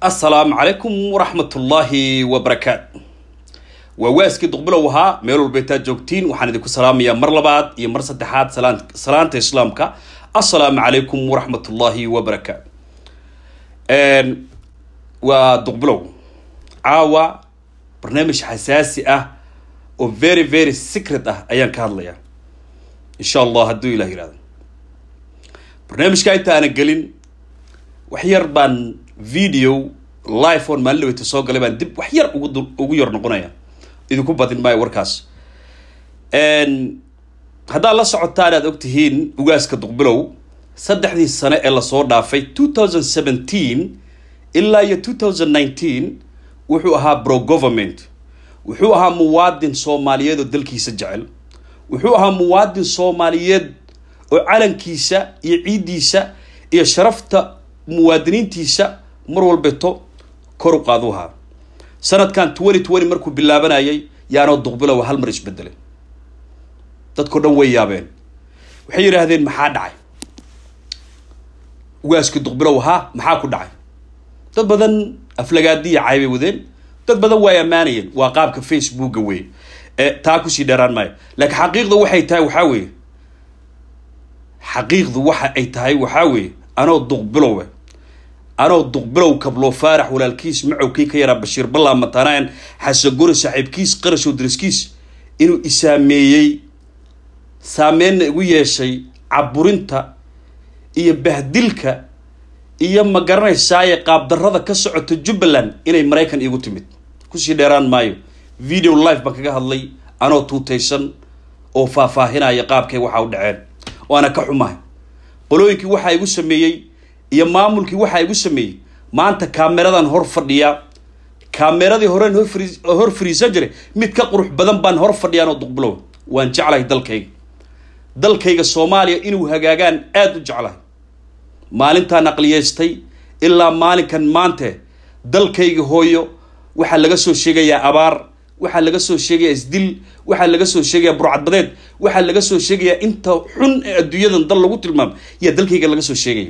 assalaamu calaykum waraxmatullaahi wabarakaatu waa waaskii duqbilow ahaa meel walba intaad joogtiin waxaan idinku salaamayaa mar labaad iyo mar saddexaad salaan salaanta islaamka assalaamu calaykum waraxmatullaahi wabarakaatu waa duqbilow caawa barnaamij xasaasi ah oo very very secret ah ayaan ka hadlayaa insha allah hadduu ilah yihahdo barnaamijka inta aanan gelin wax yar baan video live on maalin dhaweyta soo galay baan dib wax yar ugu du ugu yar noqonaya idinku badin maayo warkaas haddaad la socotaan aad og tihiin ugaaska duqbilow saddexdii sane ee lasoo dhaafay two thousand seventeen ilaa iyo two thousand nineteen wuxuu ahaa bro government wuxuu ahaa muwaadin soomaaliyeed oo dalkiisa jecel wuxuu ahaa muwaadin soomaaliyeed oo calankiisa iyo ciiddiisa iyo sharafta muwaadiniintiisa mar walbeeto kor u qaadu ahaa sanadkan twenty twenty markuu bilaabanayay yaanoo duqbilow hal mar isbedelay dadkao dhan way yaabeen waxay yidhaahdeen maxaa dhacay ugaaskii duqbilow ahaa maxaa ku dhacay dad badan aflagaadiya caybay wadeen dad badan way ammaanayeen waa qaabka facebooka wey taa kusii dheeraan maayo laakiin xaqiiqda waxay tahay waxaa weeye xaqiiqdu waxa ay tahay waxaa weeye anoo duqbilowe anoo duqbilow kabloo faarax walaalkiis macowkii ka yaraa bashiir ballaa matanaan xasaguri saaxiibkiis qarashow dariskiis inuu isaameeyey saameenna igu yeeshay caburinta iyo bahdilka iyo ma garanaysaaye qaabdarrada ka socota jubbaland inay maraykan iigu timid kusii dheeraan maayo video live baan kaga hadlay anoo tuutaysan oo faahfaahinaya qaabkay waxa u dhaceen waana ka xumahay qolooyinkii waxaa igu sameeyey iyo maamulkii waxaa igu sameeyey maanta kaameradan hor fadhiyaa kaameradii horeen hor fariisan jiray mid ka qurux badan baan hor fadhiyaan oo duqbilow waan jeclahay dalkayga dalkayga soomaaliya inuu hagaagaan aada u jeclahay maalintaan aqliyeystay ilaa maalinkan maante dalkayga hooyo waxaa laga soo sheegayaa abaar waxaa laga soo sheegayaa isdil waxaa laga soo sheegayaa burcadbadeed waxaa laga soo sheegayaa inta xun ee adduunyadan dal lagu tilmaamo yaa dalkayga laga soo sheegaya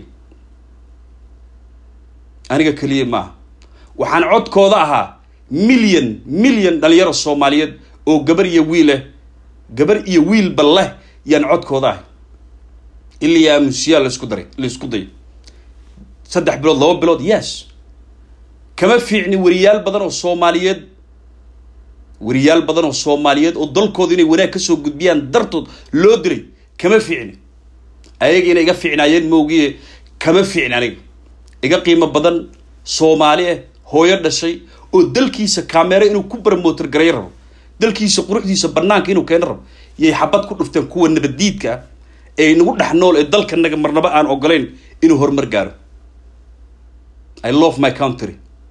aniga keliya maaha waxaan codkooda ahaa milyan milyan dhalinyaro soomaaliyeed oo gabar iyo wiileh gabar iyo wiilba leh yaan codkooda ahay ilaa aamusiyaa laisku daray laisku dayo saddex bilood laba bilood yes kama fiicni wariyaal badan oo soomaaliyeed wariyaal badan oo soomaaliyeed oo dalkooda inay wanaag kasoo gudbiyaan dartood loo diray kama fiicni ayaga inay iga fiicnaayeen moogiye kama fiicni aniga iga qiimo badan soomaali ah hooyo dhashay oo dalkiisa kaamero inuu ku barmootar garay rabo dalkiisa quruxdiisa banaanka inuu keeno rabo yay xabad ku dhufteen kuwa nabaddiidka ah ee nagu dhex nool ee dalkanaga marnaba aan ogolayn inuu horumar gaaro i love my country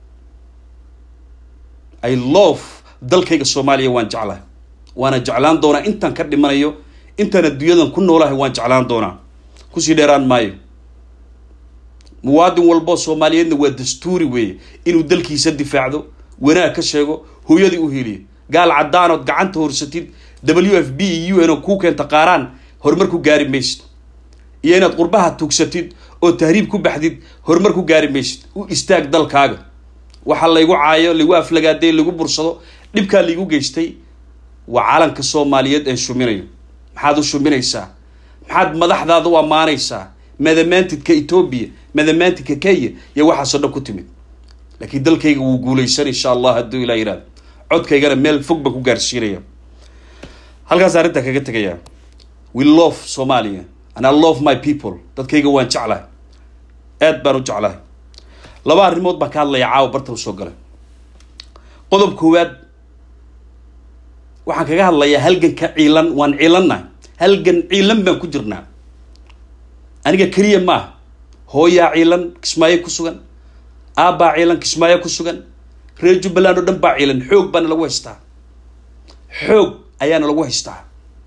i love dalkayga soomaaliya waan jeclahay waana jeclaan doonaa intaan ka dhimanayo intaan adduunyadan ku noolahay waan jeclaan doonaa kusii dheeraan maayo muwaadin walboo soomaaliyeedna waa dastuuri weeye inuu dalkiisa difaacdo wanaag ka sheego hooyadii u heliyo gaal caddaanood gacanta horsatid w f b iyo u n oo kuu keenta qaaraan horumar ku gaari maysid iyo inaad qurbaha tugsatid oo tahriib ku baxdid horumar ku gaari maysid u istaag dalkaaga waxa laygu caayo lagu aflagaaday lagu bursado dhibkaa laigu geystay waa calanka soomaaliyeed ee shuminayo maxaad u shuminaysaa maxaad madaxdaada u ammaanaysaa madamaantidka etoobiya madamaantidka kenya iyo waxaasoo dhan ku timid laakiin dalkayga wuu guulaysan insha allah hadduu ilaa yihahdo codkaygana meel fog baan ku gaarsiinaya halkaas arrintaa kaga tegayaa we love somalia and i love my people dadkayga waan jeclahay aad baan u jeclahay laba arrimood baan ka hadlaya caawa barta usoo galay qodob koowaad waxaan kaga hadlayaa halganka ciilan waan ciilannahay halgan ciilan baan ku jirnaa aniga keliya maaha hooyaa ciilan kismaayo ku sugan aabbaa ciilan kismaayo ku sugan reer jubbaland oo dhan baa ciilan xoog baana lagu haystaa xoog ayaana lagu haystaa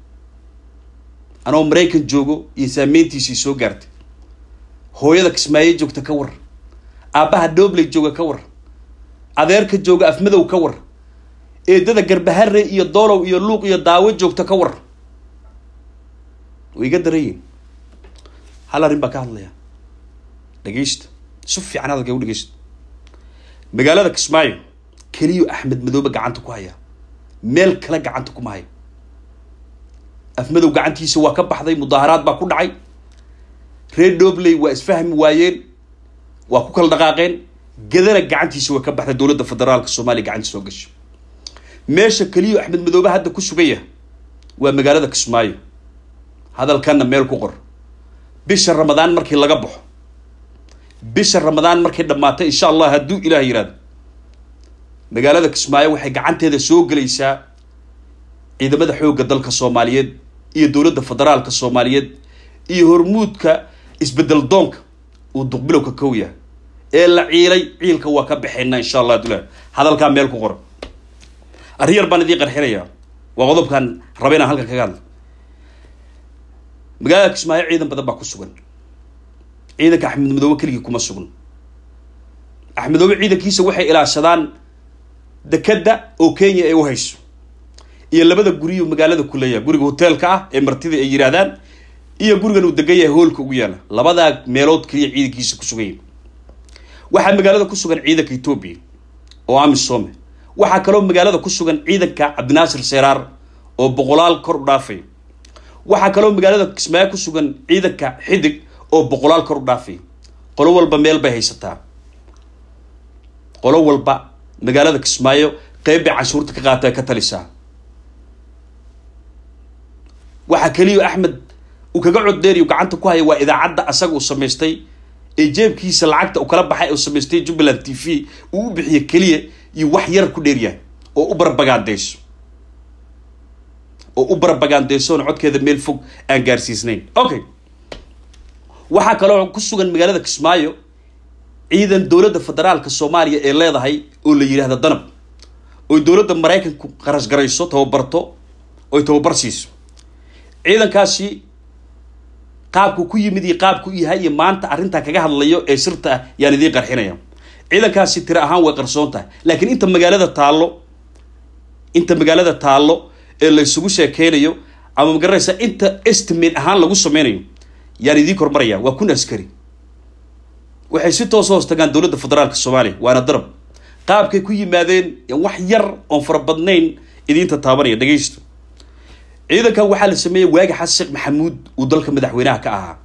anoo maraykan joogo iyo saameyntiisii soo gaartay hooyada kismaayo joogta ka war aabbaha dhobley jooga ka war adeerka jooga afmadow ka war eedada garbahare iyo doolow iyo luuq iyo daawo joogta ka war way iga darayiin hal arrin baa ka hadlaya dhegeysta si fiican hadalka u dhegeysta magaalada kismaayo keliyo axmed madoobe gacanta ku haya meel kale gacanta kuma hayo afmadow gacantiisa waa ka baxday mudaaharaad baa ku dhacay reer dobley waa isfahmi waayeen waa ku kala dhaqaaqeen gadana gacantiisa waa ka baxday dowladda federaalka soomaaliya gacantiisa soo gasho meesha keliyo axmed madoobe hadda ku sugaya waa magaalada kismaayo hadalkanna meel ku qor bisha ramadaan markii laga baxo bisha ramadaan markay dhammaato insha allah hadduu ilaah yihahdo magaalada kismaayo waxay gacanteeda soo gelaysaa ciidamada xoogga dalka soomaaliyeed iyo dowladda federaalka soomaaliyeed iyo hormuudka isbedel doonka uu duqbilowka kow yahay ee la ciilay ciilka waa ka baxaynaa insha allah hadduu ilaah hadalkaa meel ku qor arrin yar baan idiin qarxinayaa waa qodobkan raba inaan halkan kaga hadla magaalada kismaayo ciidan badan baa ku sugan ciidanka axmed madoobe keligii kuma sugan axmed madoobe ciidankiisa waxay ilaashadaan dekeda oo kenya ay u hayso iyo labada guriyu magaalada ku leeyahay guriga hoteelka ah ee martida ay yidhaahdaan iyo gurigan uu degan yahay hoolka ugu yaala labadaa meelood keliya ciidankiisa ku sugan yahi waxaa magaalada ku sugan ciidanka etoobiya oo amisome waxaa kaloo magaalada ku sugan ciidanka cabdinaasir seeraar oo boqolaal kor u dhaafay waxaa kaloo magaalada kismaayo ku sugan ciidanka xidig oo boqolaal kor u dhaafay qolo walba meel bay haysataa qolo walba magaalada kismaayo qeyb bay canshuurta ka qaata ka talisaa waxaa keliya axmed uu kaga coddeeriyo gacanta ku haya waa idaacadda asaga uu samaystay ee jeebkiisa lacagta uu kala baxay uu samaystay jubbaland t v uu u bixiyo keliya iyo wax yar ku dheeryahay oo u barbagaandeyso oo u barbagaandeysoon codkeeda meel fog aan gaarsiisnayn okay waxaa kaloo ku sugan magaalada kismaayo ciidan dowladda federaalka soomaaliya ee leedahay oo la yidhaahdo danab oy dowladda maraykanku qarash garayso tababarto oy tababar siiso ciidankaasi qaabku ku yimid iyo qaabku yahay iyo maanta arrintaa kaga hadlayo ee sirta ah yaan idiin qarxinaya ciidankaasi tiro ahaan way qarsoon tahay laakiin inta magaalada taallo inta magaalada taallo ee la isugu sheekeynayo ama magaranaysa inta estimate ahaan lagu sameynayo yaan idiin kormaraya waa kun askari waxay si toos hoos tagaan dowladda federaalka soomaaliya waana darab qaabkay ku yimaadeen wax yar oon fara badnayn idiinta taabanaya dhegaysto ciidankan waxaa la sameeyey waagi xasan sheekh maxamuud uu dalka madaxweynaha ka ahaa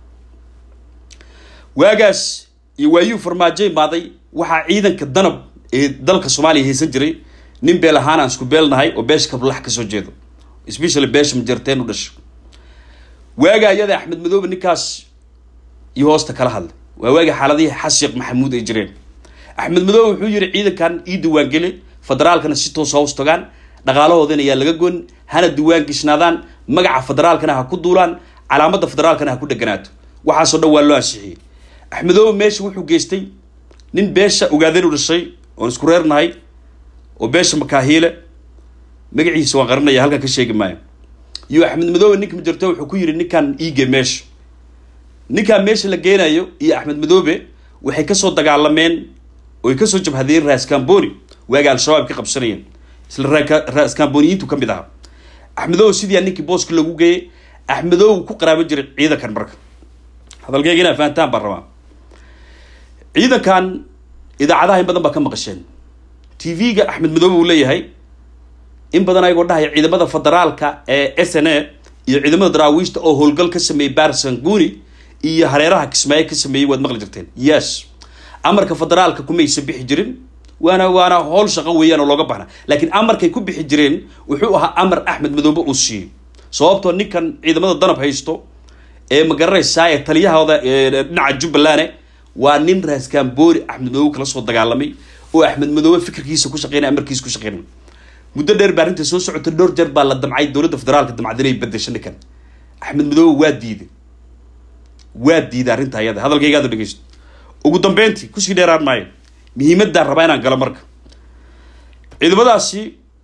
waagaas iyo waayuu farmaajo imaaday waxaa ciidanka danab ee dalka soomaaliya haysan jiray nin beel ahaan aan isku beelnahay oo beesha kablax kasoo jeedo especially beesha majarteen u dhasho waaga ayada axmed madoobe ninkaas iyo hoosta kala hadlay waa waagi xaaladihii xasan sheekh maxamuud ay jireen axmed madoobe wuxuu yihi ciidankan ii diiwaangeli federaalkana si toos hoos tagaan dhaqaalahoodana ayaa laga goyn hana diiwaan gishnaadaan magaca federaalkana ha ku duulaan calaamadda federaalkana ha ku dheganaato waxaasoo dhan waa loo ansixiyey axmedoobe meesha wuxuu geystay nin beesha ogaadeen u dhashay oon isku reernahay oo beesha makaahiile magaciisa waan qarinaya halkan ka sheegi maayo iyo axmed madoobe ninka majarto wuxuu ku yidhi ninkan iige meesha ninkaan meesha la geenayo iyo axmed madoobe waxay kasoo dagaalameen oy kasoo jabhadeen raascamboni waaga al-shabaab ka qabsanayeen isla raascamboniyiintu ka mid ahaa axmedoobe sidii ninkii booska lagu geeyey axmedoobe ku qaraaban jiray ciidankan marka hadalkeyga inaa fahantaan baan rabaa ciidankan idaacadaha in badan baa ka maqasheen t v-ga axmed madoobe uu leeyahay in badan ayagoo dhahaya ciidamada federaalka ee s n a iyo ciidamada daraawiishta oo howlgal ka sameeyey barsanguni iyo hareeraha kismaayo ka sameeyey waad maqli jirteen yes amarka federaalka kumaysa bixi jirin waana waana howl shaqo weeyaan oo looga baxna laakiin amarkay ku bixi jireen wuxuu ahaa amar axmed madoobe uu siiyey sababtoo ninkan ciidamada danab haysto ee magaranaysaa ee taliyahooda dhinaca jubbalane waa nin raaskamboori axmed madoobe kala soo dagaalamay oo axmed madoobe fikirkiisa ku shaqeynaya amarkiisa ku shaqeynaya muddo dheer baa arrinta soo socotay dhowr jeer baa la damcay dowladda federaalka damcad inay bedesho ninkan axmed madoobe waa diiday waa diiday arrinta ayada hadalkaygaada dhegeysto ugu dambeyntii kusii dheeraan maayo muhiimaddaan rabaa inaan galo marka ciidamadaasi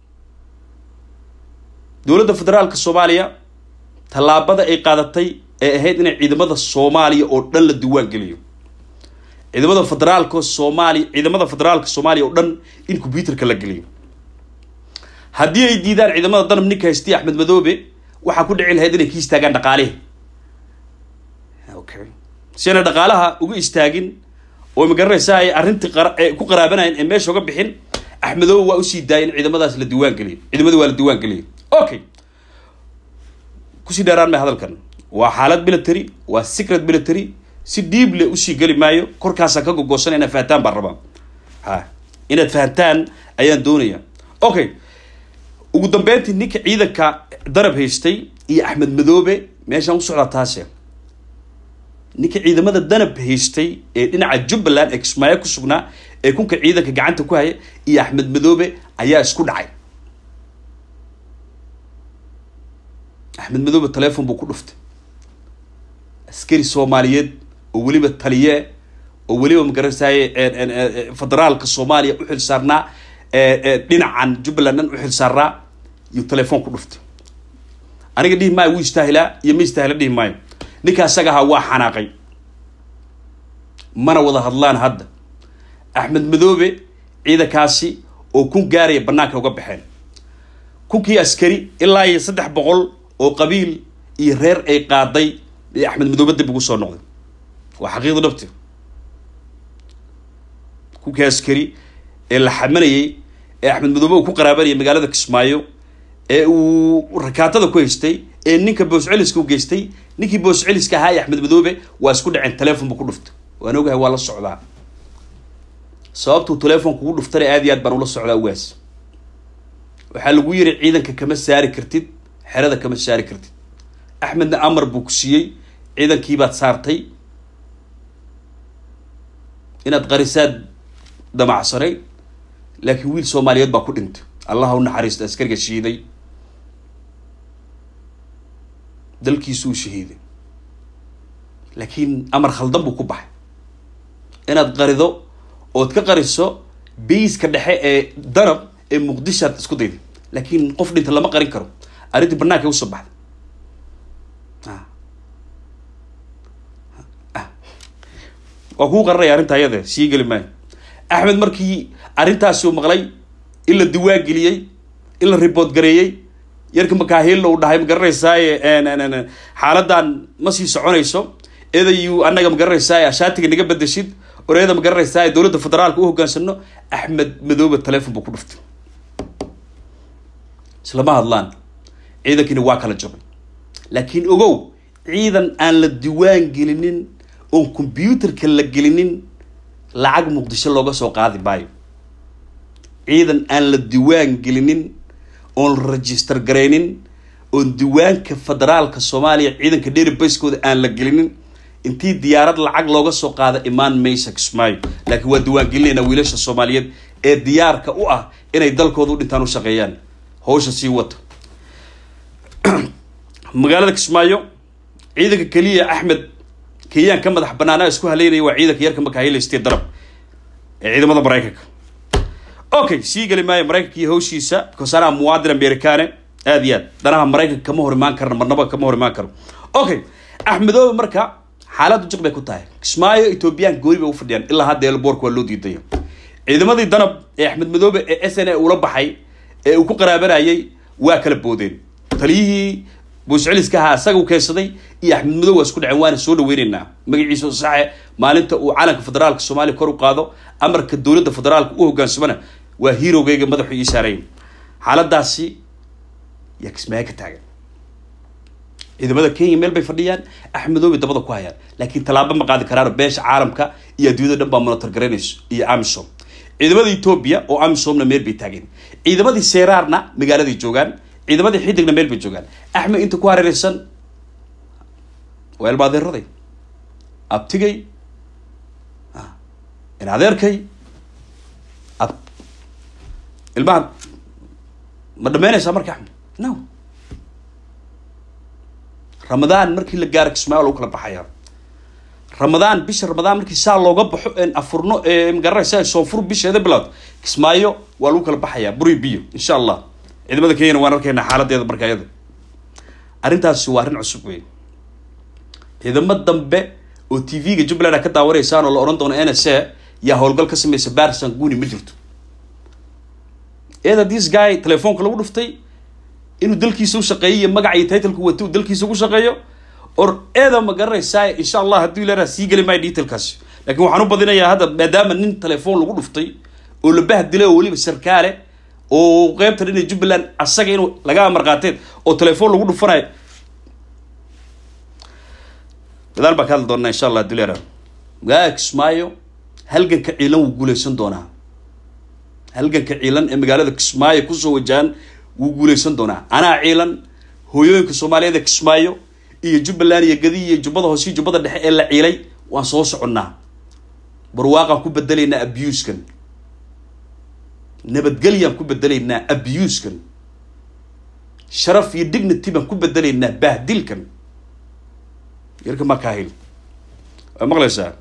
dowladda federaalka soomaaliya tallaabada ay qaadatay ee ahayd inay ciidamada soomaaliya oo dhan la diiwaan geliyo ciidamada federaalka soomaaliya ciidamada federaalka soomaaliya oo dhan in combyuterka la geliyo haddii ay diidaan ciidamada danab ninka haystiya axmed madoobe waxaa ku dhici lahayd inay ka istaagaan dhaqaalihi okay si ayna dhaqaalaha uga istaagin oo magaranaysaa ay arrintii qara- ee ku qaraabanayeen ee meesha uga bixin axmedoobe waa usii daayay in ciidamadaas la diiwaan geliyay ciidamadii waa la diiwaan geliyay okay kusii dheeraan may hadalkan waa xaalad military waa secret military si dhiible usii geli maayo korkaasaan ka gogoosana inaad fahantaan baan rabaa ha inaad fahantaan ayaan doonaya okay ugu dambeyntii ninka ciidanka darab haystay iyo axmed madoobe meeshaan u socdaa taase ninka ciidamada danab haystay ee dhinaca jubbaland ee kismaayo ku sugnaa ee kunka ciidanka gacanta ku haya iyo axmed madoobe ayaa isku dhacay axmed madoobe telefon buu ku dhuftay askari soomaaliyeed oo weliba taliye oo weliba magaranaysaye federaalka soomaaliya u xil saarnaa dhinacan jubbaland dhan u xil saarnaa iyo telefon ku dhuftay aniga dhihi maayo wuu istaahilaa iyo ma istaahila dhihi maayo ninka asaga ahaa waa xanaaqay mana wada hadlaan hadda axmed madoobe ciidankaasi oo kun gaaraya banaanka uga baxeen kunkii askari ilaa iyo saddex boqol oo qabiil iyo reer ay qaaday ee axmed madoobe dib ugu soo noqday waa xaqiiqda dhabti kunkii askari ee la xamanayay ee axmed madoobe uu ku qaraabanayay magaalada kismaayo ee uu rakaatada ku haystay ee ninka boosceliska u geystay ninkii boosceliska ahaa ee axmed madoobe waa isku dhaceen telefon buu ku dhuftay waan ogahay waa la socdaa sababtuu telefonka ugu dhuftana aad iyo aad baan ula socdaa ugaas waxaa lagu yiri ciidanka kama saari kartid xerada kama saari kartid axmedna amar buu ku siiyey ciidankiibaad saartay inaad qarisaad damacsanay laakiin wiil soomaaliyeed baa ku dhintay allah u naxariista askariga shiiday dalkiisu uu shahiiday laakiin amar khaldan buu ku baxay inaad qarido ood ka qariso bayska dhexe ee danab ee muqdishaad isku dayday laakiin qof dhinta lama qarin karo arrintii banaanka usoo baxday waa kuu qaranaya arrinta ayade sii geli maayo axmed markii arrintaasi uu maqlay in la diwaan geliyey in la ribood gareeyey yarka makaahil uu dhahay magaranaysaay xaaladan ma sii soconayso eedayu annaga magaranaysaay ashaatiga naga bedeshid oreeda magaranaysaay dowladda federaalka u hogaansano axmed madoobe telefon buu ku dhuftay islama hadlaan ciidankiina waa kala jabay laakiin ogow ciidan aan la diwaan gelinin oon combyuterka la gelinin lacag muqdisho looga soo qaadi maayo ciidan aan la diwaan gelinin oon la register garaynin oon diwaanka federaalka soomaaliya ciidanka dheribaiskooda aan la gelinin intii diyaarad lacag looga soo qaada imaan maysa kismaayo laakiin waa diwaan gelinayna wiilasha soomaaliyeed ee diyaarka u ah inay dalkooda u dhintaan u shaqeeyaan hawsha sii wata magaalada kismaayo ciidanka keliya axmed kenyaan ka madax banaanaa isku haleynaya waa ciidanka yarka makahilaystee darab ee ciidamada maraykanka okay sii geli maayo maraykanka iyo hawshiisa because anaa muwaadin americane aad iyo aad danaha maraykanka kama hor imaan karna marnaba kama hor imaan karo okay axmedoobe marka xaaladdu jiq bay ku tahay kismaayo ethoobiyan gooni bay u fadhiyaan ilaa hadda elboorka waa loo diidaya ciidamadii danab ee axmed madoobe ee s n a ula baxay ee uu ku qaraabanayay waa kala boodeen taliyihii boosceliska ahaa isaga u keensaday iyo axmed madoobe waa isku dhaceen waana soo dhaweyneynaa magaciisa saxe maalinta uu calanka federaalka soomaaliya kor u qaado amarka dowladda federaalka u hogaansamana waa hiirogeyga madaxu ii saaray xaaladaasi yaa kismaayo ka taagan ciidamada kenya meel bay fadhiyaan axmedoobe dabada ku hayaan laakiin tallaabo ma qaadi karaan beesha caalamka iyo adduunyada dhan baa monitor garaynayso iyo amisom ciidamada etoobiya oo amisomna meel bay taageen ciidamadii seeraarna magaaladay joogaan ciidamadii xidigna meel bay joogaan axmed inta ku hareereysan waa ilma adeeraday abtigay in adeerkay ab ilmaha ma dhameynaysaa marka axmed no ramadaan markii la gaaro kismaayo lagu kala baxaya ramadaan bisha ramadaan markii saa looga baxo en afurno magaranaysa soonfur bisheeda bilowd kismaayo waa lagu kala baxayaa buri biyo insha allah ciidamada kenyana waan arkaynaa xaaladeeda marka iyada arrintaasi waa arrin cusub wey ciidamo dambe oo t v-ga jubbaland a ka daawanaysaan oo la odhan doono n s a yaa howlgal ka sameysa barsan guni ma jirto eeda this guy telefoonka lagu dhuftay inuu dalkiisa u shaqeeyo iyo magaca iyo titleka wato uu dalkiisa ugu shaqeeyo or eeda ma garanaysaa insha allah hadduu ilaaha sii geli maayo detailkaasi laakiin waxaan u badinayaa hadda maadaama nin telefoon lagu dhuftay oo la bahdilay oo weliba sarkaale oo qeybta dhinay jubbaland asaga inuu laga amar qaateen oo telefoon lagu dhufanayo gadaal baan ka hadli doonaa insha allah duleera magaalada kismaayo halganka ciilan wuu guuleysan doonaa halganka ciilan ee magaalada kismaayo kusoo wajahan wuu guuleysan doonaa anaa ciilan hooyooyinka soomaaliyeed ee kismaayo iyo jubbaland iyo gadi iyo jubbada hoose iyo jubbada dhexe ee la ciilay waan soo soconnaa barwaaqaan ku bedelaynaa abuskan nabadgelyaan ku bedelaynaa abuskan sharaf iyo dignity baan ku bedelaynaa bahdilkan yarka makahil waa maqlaysaa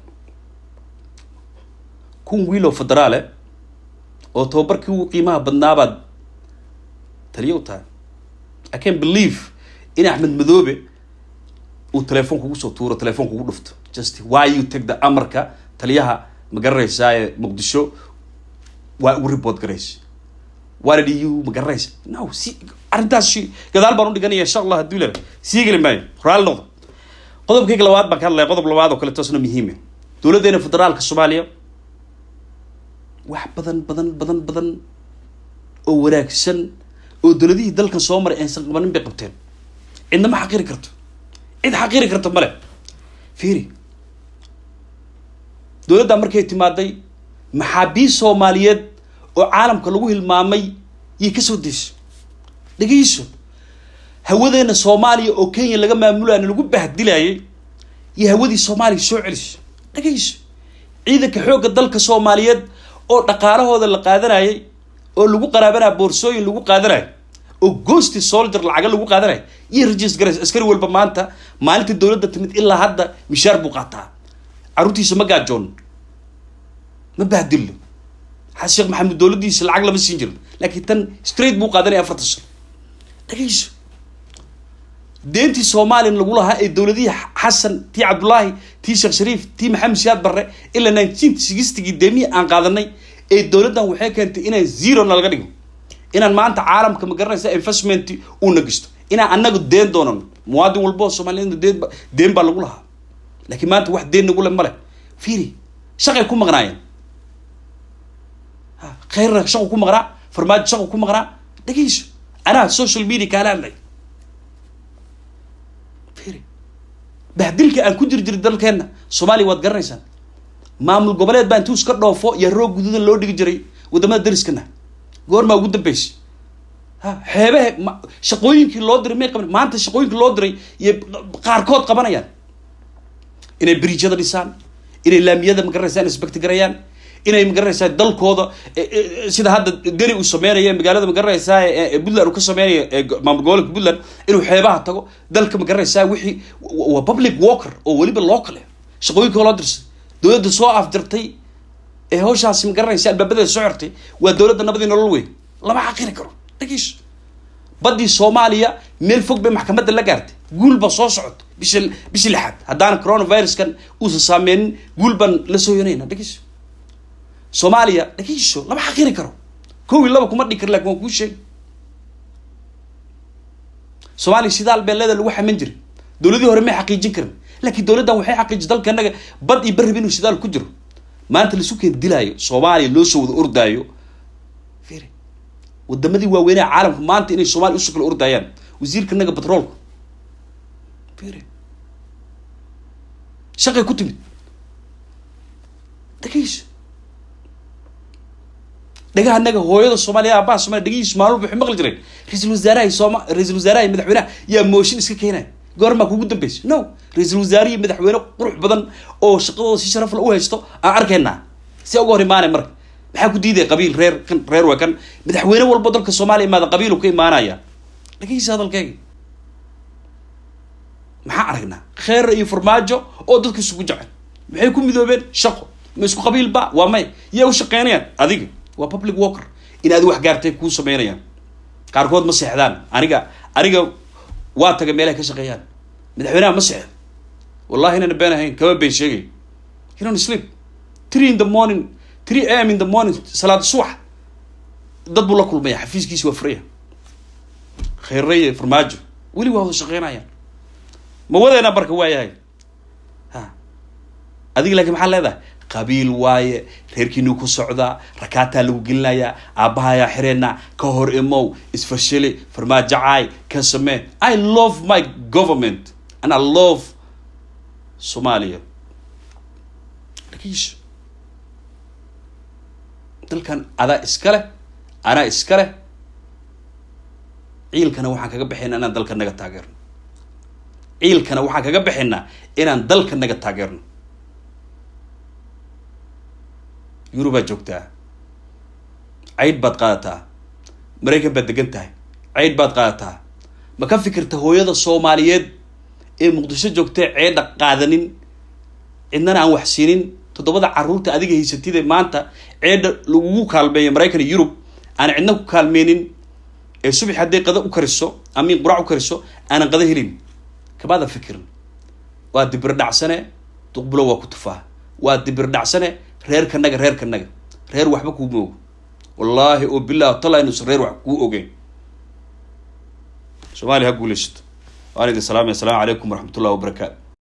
kun wiil oo federaale oo tababarkii ugu qiimaha badnaabaad taliya u tahay i can believe in axmed madoobe uu telefoon kugu soo tuuro telefoon kugu dhufto just why you take the amarka taliyaha ma garanaysaa ee muqdisho waa ugu report garaysa why did you ma garanaysa no si arrintaas gadaal baan u dhiganaya insha allah hadduu ilaa sii geli maayo raali noqdo qodobkayga labaad baan ka hadlaya qodob labaad oo kale toosna muhiime dowladdeena federaalka soomaaliya wax badan badan badan badan oo wanaagsan oo dowladihii dalkan soo maray aysan qabanin bay qabteen cidna ma xaqiri karto cid xaqiri karto male fiiri dowladdaa markay timaaday maxaabiis soomaaliyeed oo caalamka lagu hilmaamay yay kasoo deyso dhegeyso hawadeena soomaaliya oo kenya laga maamulaana lagu bahdilayay iyo hawadii soomaaliya soo celiso dhegeyso ciidanka xoogga dalka soomaaliyeed oo dhaqaalahooda la qaadanayay oo lagu qaraabanaya boorsooyin lagu qaadanayo oo ghosti soldier lacaga lagu qaadanayo iyo regis garays askari walba maanta maalinta dowladda timid ilaa hadda mishaar buu qaataa carruurtiisa ma gaajoon ma bahdillo xaa sheekh maxamed dowladdiisa lacag lama siin jirin laakiin tan straight buu qaadanaya afartan sano dhageyso deentii somalilan lagu lahaa ee dowladihii xasan tii cabdullaahi tii sheekh shariif tii maxamed siyaad barre ilaa nineteen sixtygii deemihii aan qaadanay ee dowladdan waxay keentay inaan zero nalaga dhigo inaan maanta caalamka ma garanaysa investment uuna gisto inaan annaga deen doonano muwaadin walba oo soomaliyeed deen deen baa lagu lahaa laakiin maanta wax deen nagu le male fiiri shaqay ku maqnaayeen khayrna shaqu ku maqnaa farmaajo shaqu ku maqnaa dhegeyso anaa social media kaala hadlay fiiri bahdilka aan ku jir jiri dalkeenna soomaaliya waad garanaysaan maamul goboleed baa intuu iska dhoofo iyo roog guduudan loo dhigi jiray wadamada dariskana goormaa ugu dambeysay ha xeebahe shaqooyinkii loo diray may qaban maanta shaqooyinkii loo diray iyo qaarkood qabanayaan inay bridjada dhisaan inay laamiyada magaranaysaa inspecti garayaan inay magaranaysaa dalkooda sida hadda deni uu sameynaya magaalada magaranaysaa puntland uu ka sameynaya maamul gobolka puntland inuu xeebaha tago dalka magaranaysaa wixii waa public walker oo weliba local shaqooyinka loo dirsay dowladda soo afdirtay ee hawshaasi magaranaysa albaabadeeda soo xirtay waa dowladda nabadii nolol weyn lama xaqiri karo dhageyso baddii soomaaliya meel fog bay maxkamadda la gaartay guul baa soo socota bisha bishii lixaad haddaana coronaviruskan uusan saameynin guul baan la soo yonayna dhageyso soomaaliya dhageyso lama xaqiri karo kow iyo laba kuma dhigi kar lakin waan kuu sheegi soomaaliya sidaal beeleeda lagu xaman jiray dowladii hore may xaqiijin karin laakiin dowladdan waxay xaqiijin dalka innaga bad iyo barriba inuu sidaal ku jiro maanta laisu keen dilaayo soomaaliya loo soo wada ordaayo fiiri wadamadii waaweynaha caalamka maanta inay soomaliya usoo kala ordaayaan wasiirka naga batroolka fiiri shaqay ku timid dhageyso dhagaha naga hooyada soomaaliya aabaha soomaliya dhagihiisu maalmo waxay maqli jireen ra-iisul wasaaraha sooma ra-iisul wasaaraha iyo madaxweynaha yaa mooshin iska keenaya goormaa kugu dambeysay no ra-iisul wasaare iyo madaxweyne qurux badan oo shaqadooda si sharaf la u haysto aan arkaynaa si uga hor imaanay marka maxaa ku diidaya qabiil reer kan reer waa kan madaxweyne walbo dalka soomaaliya imaada qabiilu ka imaanaya dhageysa hadalkeyga maxaa aragnaa kheer iyo farmaajo oo dadka isugu jecel maxay ku midoobeen shaqo ma isku qabiil ba waa may yaa u shaqeynayaan adiga waa public walker in adi wax gaartay kuu sameynayaan qaarkood ma seexdaan aniga aniga waa taga meelahay ka shaqeeyaan madaxweynaha ma seexdo wallahi inayna been ahayn kama been sheegay you don't sleep three in the morning three am in the morning salaada subax dad buu la kulmaya xafiiskiisi waa furaya kheereye farmaajo weli waa wada shaqeynayaan ma wadeena barka waayahay ha adiga laakiin maxaa leedahay qabiil waaye reerkiinuu ku socdaa rakaataa lagu gelinayaa aabbahayaa xireenna ka hor imow isfashili farmaajacaay ka samee i love my government and i love soomaaliya dhagiisho dalkan adaa iska leh anaa iska leh ciilkana waxaan kaga baxaynaa inaan dalka naga taageerno ciilkana waxaan kaga baxaynaa inaan dalka naga taageerno yurubaa joogtaa caydh baad qaadataa maraykan baad degan tahay caydh baad qaadataa ma ka fikirta hooyada soomaaliyeed ee muqdisho joogtee ceedha qaadanin cidnana aan wax siinin toddobada carruurta adiga haysatide maanta ceedha lagugu kaalmeeyo maraykan iyo yurub aan cidna ku kaalmeynin ee subax hadday qada u kariso amiin qurac u kariso aanan qada helin kamaada fikirin waa dibir dhacsane duqbulo waa ku tufaa waa dibir dhacsane reerkanaga reerkanaga reer waxba kuuma ogo wallaahi oo bilah tala inuusan reer wax kuu ogeyn soomaaliya ha guulaysato waan idin salaamaya assalaamu calaykum waraxmat ullahi wabarakaatu